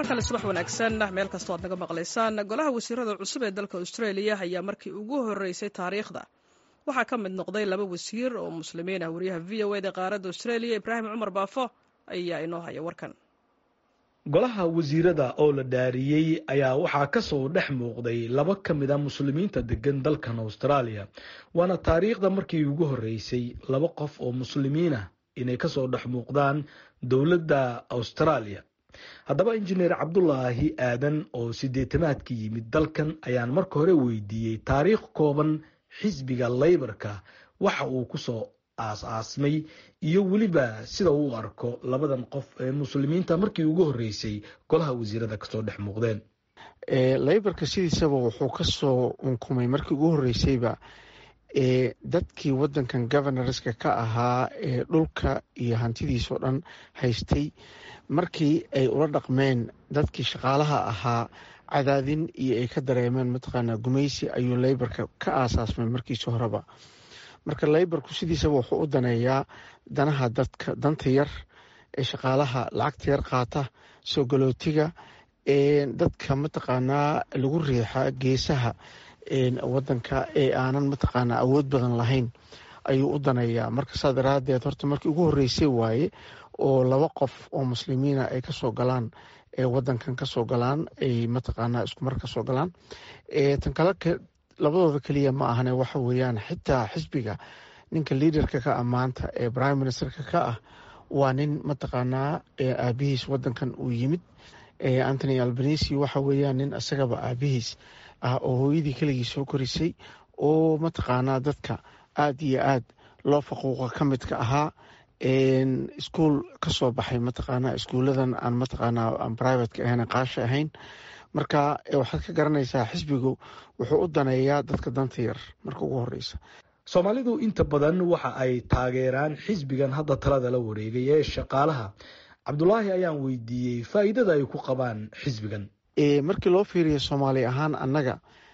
kale subax wanaagsan meel kastoo aad naga maqlaysaan golaha wasiirada cusub ee dalka australia ayaa markii ugu horeysay taariikhda waxaa ka mid noqday laba wasiir oo muslimiin ah wariyaha v o eda qaaradda australia ibraahim cumar baafo ayaa inoo haya warkan golaha wasiirada oo la dhaariyey ayaa waxaa kasoo dhex muuqday laba ka mid a muslimiinta degan dalkan australia waana taariikhda markii ugu horeysay laba qof oo muslimiinah inay kasoo dhex muuqdaan dowladda australia haddaba injineer cabdulaahi aadan oo sideetamaadka yimid dalkan ayaan marka hore weydiiyey taariikh kooban xisbiga laybarka waxa uu kusoo aas-aasmay iyo weliba sida uu arko labadan qof ee muslimiinta markii ugu horeysay golaha wasiirada kasoo dhex muuqdeen laybarka sidiisaba wuxuu kasoo unkumay markii ugu horeysayba ee dadkii wadankan governorska ka ahaa ee dhulka iyo hantidiisoo dhan haystay markii ay ula dhaqmeen dadkii shaqaalaha ahaa cadaadin iyo ay ka dareemeen mataqaanaa gumaysi ayuu laybarka ka aasaasmay markiisi horeba marka laybarku sidiisaba wuxuu u daneeyaa danaha dadka danta yar ee shaqaalaha lacagta yar qaata soo galootiga dadka mataqaanaa lagu riixa geesaha wadanka ee aanan mataqaanaa awood badan lahayn ayuu u daneeyaa marka saa daraadeed horta markii ugu horeysay waaye oo laba qof oo muslimiina ay kasoo galaan ee wadankan kasoo galaan ay mataqaanaa iskumar kasoo galaan tan kale labadooda keliya ma ahane waxa weeyaan xitaa xisbiga ninka liaderka ka ah maanta ee prime ministerka ka ah waa nin mataqaanaa aabihiis wadankan uu yimid antony albanisi waxa weeyaan nin isagaba aabihiis ah oo hooyadii keligii soo korisay oo mataqaanaa dadka aada iyo aad loo faquuqa ka midka ahaa iskuol kasoo baxay mataqaanaa iskuuladan aan mataqaanaa aan privateka ahayn qaasha ahayn marka waxaad ka garanaysaa xisbigu wuxuu u daneeyaa dadka danta yar marka ugu horeysa soomaalidu inta badan waxa ay taageeraan xisbigan hadda talada la wareegay ee shaqaalaha cabdulaahi ayaan weydiiyey faa'iidada ay ku qabaan xisbigan markii loo fiiriyo soomaali ahaan annaga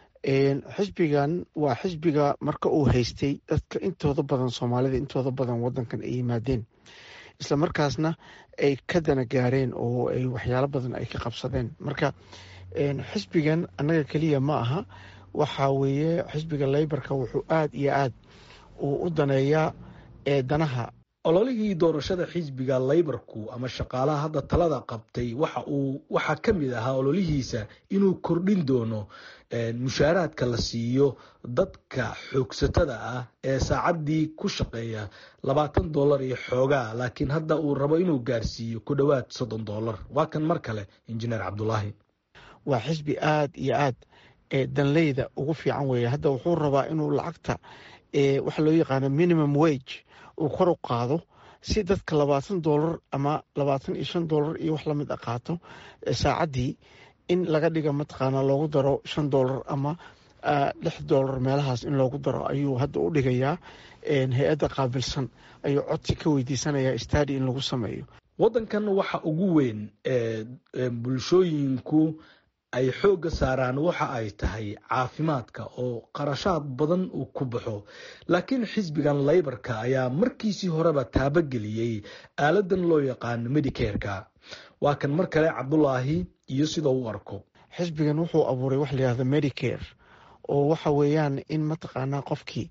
xisbigan waa xisbiga marka uu haystay dadka intooda badan soomaalida intooda badan wadankan ay yimaadeen isla markaasna ay ka dana gaareen oo ay waxyaalo badan ay ka qabsadeen marka xisbigan annaga keliya ma aha waxa weeye xisbiga laybarka wuxuu aada iyo aad uu u daneeyaa danaha ololihii doorashada xisbiga laybarku ama shaqaalaha hadda talada qabtay waxa uu waxaa ka mid ahaa ololihiisa inuu kordhin doono mushaaraadka la siiyo dadka xoogsatada ah ee saacaddii ku shaqeeya labaatan dollar iyo xoogaa laakiin hadda uu rabo inuu gaarsiiyo ku dhowaad soddon dollar waa kan mar kale injineer cabdulaahi waa xisbi aada iyo aad danleyda ugu fiican weeye hadda wuxuu rabaa inuu lacagta waxa loo yaqaano minimum wage uu kor u qaado si dadka labaatan dollar ama labaatan iyo shan dollar iyo wax lamid a qaato saacaddii in laga dhiga mataqaanaa loogu daro shan dollar ama lix dollar meelahaas in loogu daro ayuu hadda u dhigayaa hay-adda qaabilsan ayuu codsi ka weydiisanayaa stadi in lagu sameeyo waddankan waxa ugu weyn ee bulshooyinku ay xoogga saaraan waxa ay tahay caafimaadka oo qarashaad badan uu ku baxo laakiin xisbigan laybarka ayaa markiisii horeba taabageliyey aaladan loo yaqaano medicareka waa kan mar kale cabdulaahi iyo sida u arko xisbigan wuxuu abuuray wax layihahdo medicare oo waxa weeyaan in mataqaanaa qofkii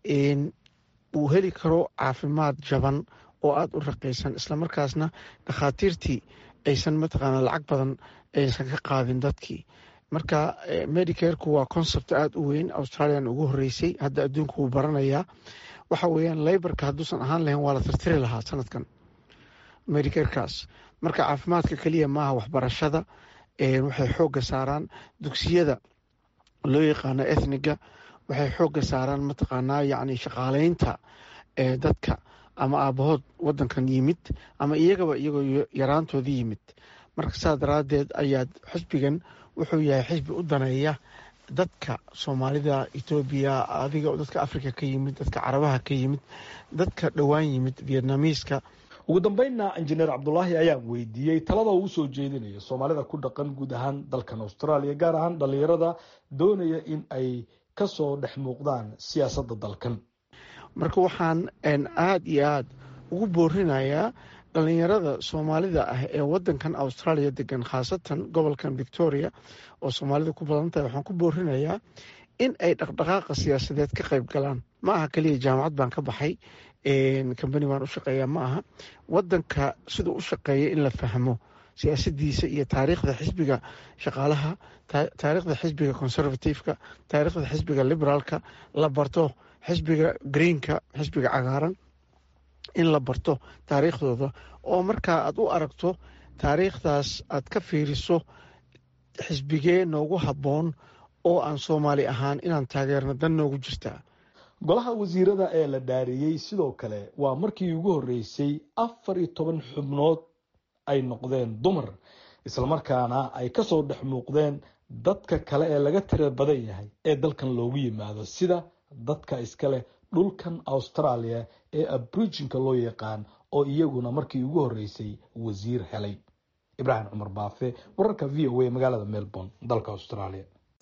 uu heli karo caafimaad jaban oo aada u raqaysan islamarkaasna dhakhaatiirtii aysan mataqaanaa lacag badan aysan ka qaadin dadkii marka medicareku waa concept aada u weyn australian ugu horeysay hadda adduunka wuu baranayaa waxa weeyaan laybarka hadduusan ahaan lahayn waa la tirtiri lahaa sanadkan medicarekaas marka caafimaadka keliya maaha waxbarashada waxay xoogga saaraan dugsiyada loo yaqaano ethniga waxay xoogga saaraan mataqaanaa yacni shaqaaleynta dadka ama aabahood wadankan yimid ama iyagaba iyagoo yaraantooda yimid marka saa daraadeed ayaad xisbigan wuxuu yahay xisbi u daneeya dadka soomaalida etoobiya adiga dadka africa ka yimid dadka carabaha ka yimid dadka dhowaan yimid vietnamiiska ugu dambeynna injineer cabdulaahi ayaan weydiiyey talada uu usoo jeedinayo soomaalida ku dhaqan guud ahaan dalkan australia gaar ahaan dhalinyarada doonaya in ay kasoo dhex muuqdaan siyaasadda dalkan marka waxaan aada iyo aada ugu boorinayaa dhalinyarada soomaalida ah ee wadankan australia degan khaasatan gobolkan victoria oo soomaalida ku badan tahay waxaan ku boorinayaa in ay dhaqdhaqaaqa siyaasadeed ka qayb galaan ma aha keliya jaamacad baan ka baxay kambani baan u shaqeeyaa ma aha wadanka siduu u shaqeeya in la fahmo siyaasadiisa iyo taariikhda xisbiga shaqaalaha taariikhda xisbiga conservativeka taariikhda xisbiga liberaalka la barto xisbiga greenka xisbiga cagaaran in la barto taariikhdooda oo markaa aad u aragto taariikhdaas aad ka fiiriso xisbigee noogu habboon oo aan soomaali ahaan inaan taageerno dan noogu jirtaa golaha wasiirada ee la dhaariyey sidoo kale waa markii ugu horreysay afar iyo toban xubnood ay noqdeen dumar islamarkaana ay kasoo dhex muuqdeen dadka kale ee laga tira badan yahay ee dalkan loogu yimaado sida dadka iska leh dhulkan australia ee abrijinka loo yaqaan oo iyaguna markii ugu horreysay wasiir helay ibraahim cumar baafe wararka v o a magaalada melbourne dalka australia